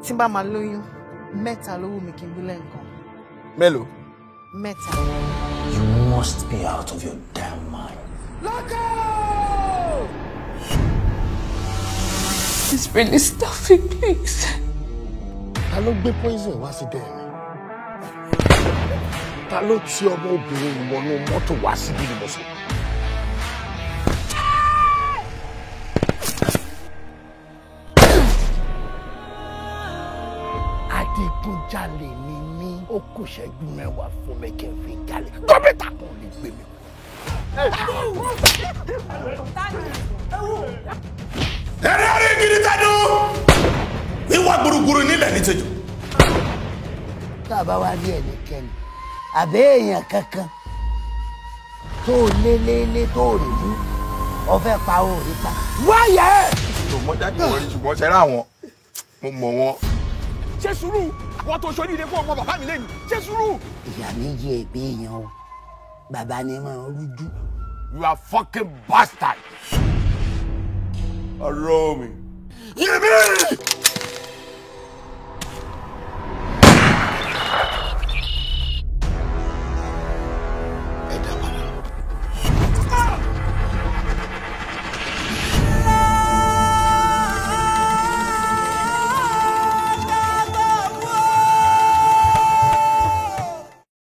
tí n bá máa lóyún mẹ́ta ló wù mí kí n bí lẹ́ǹkan mélòó. mẹ́ta. You must be out of your damn mind. It's really stuffy, please. ta ló gbé poison wá sí dẹ́rẹ́ ta ló ti ọmọ obìnrin ìwọ̀nù mọ́tò wá síbí ni mo sọ. adigunjalè ni mí ó kù ṣẹ́jú mẹ́wàá fún mi kí n fi jalè gómìnà kan lè gbé mi. ẹ̀rẹ́ rí gidi tẹ́nu. wíwá gbùrùgbùrù nílẹ̀ ní tẹ́jú. tá a bá wá rí ẹnikẹ́ni àbẹ́ èèyàn kankan tó lé lé lé tó rí mú ọfẹ́ pa ó rí pa wáyà ẹ̀. tó mọ jáde wọn rí ṣùgbọ́n ṣẹ́rẹ́ àwọn mo mọ̀ wọn. ṣé sùúrù wọn tó ṣoríire fún ọmọ bàbá mi lẹ́nu ṣé sùúrù. ìyá méjì ègbé èèyàn o bàbá ni mo rújú. you are fucking bastard. ọ̀rọ̀ mi. yìí mi.